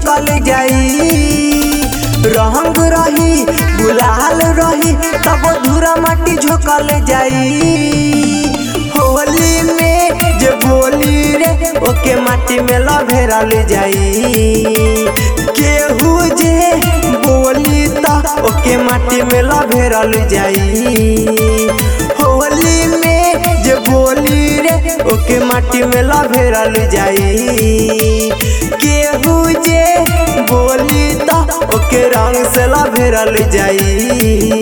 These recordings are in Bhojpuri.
झोकल जाई रंग रही गुलाल रही तब धूरा माटी झोकल जाई होली में जे बोली रे ओके माटी में लभेरल जाई केहू जे बोली त ओके माटी में लभेरल जाई होली में जे बोली रे ओके माटी में लभेरल जाई केहू जे बोली त ओके रंग से लभेरल जाई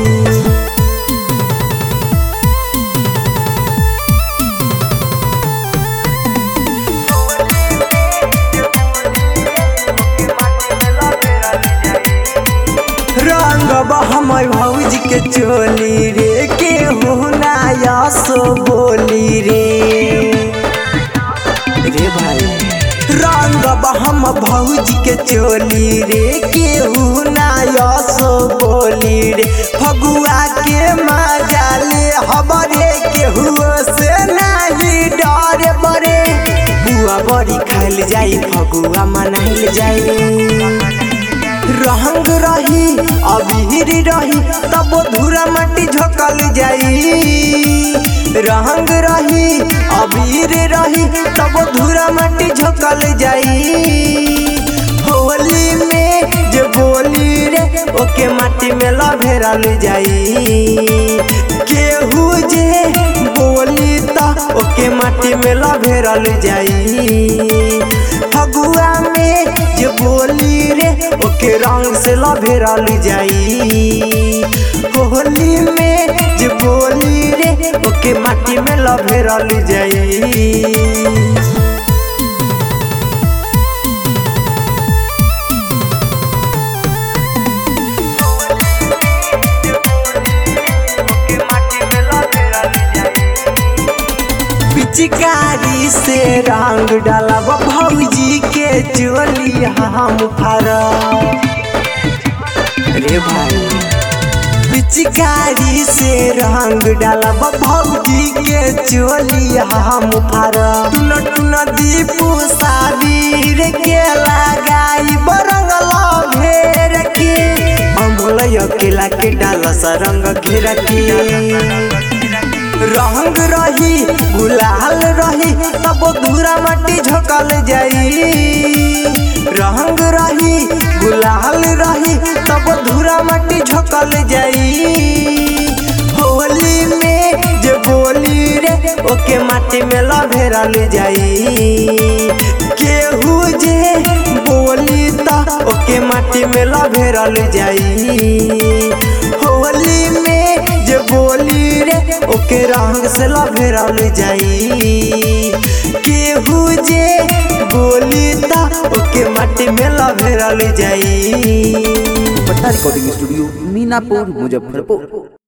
रंग हमर भौजी के चोली रे के हुनाया सो बोली रे रे भाई रंग हम भौजी के चोली रे के हुनाया सो बोली रे फगुआ के मजा ले हमरे के हुआ से नहीं डर बरे बुआ बड़ी खाइल जाई फगुआ मनाइल जाई रंग रही अबीर रही तब धूरा माटी झोकल जाई रंग रही अबीर रही तब धूरा माटी झोकल जाई होली में जे बोली रे ओके माटी में लभेरल जाई केहू जे बोली त ओके माटी में लभेरल जाई फगुआ में जे बोली रे ओके रंग से लभेरल जाई होली में जे बोली रे ओके माटी में लभेरल जाई पिचकारी से रंग डालब भौजी के चोली हम फर रे भाई पिचकारी से रंग डालब भौजी के चोली हम फर टुन टुन दीपू साबीर के लगाई बरंग भेर के अमोल अकेला के डाल सरंग घेर के रंग रही गुलाल रही तब धूरा माटी झोकल जाई रंग रही गुलाल रही तब धूरा माटी झोकल जाई होली में जे बोली रे ओके माटी में लभेरल जाई केहू जे बोली त ओके माटी में लभेरल जाई होली में जे बोली रे ओके रंग से लभेरल जाई केहू जे बोली त ओके माटी में लभेरल जाई पटना रिकॉर्डिंग स्टूडियो मीनापुर मुजफ्फरपुर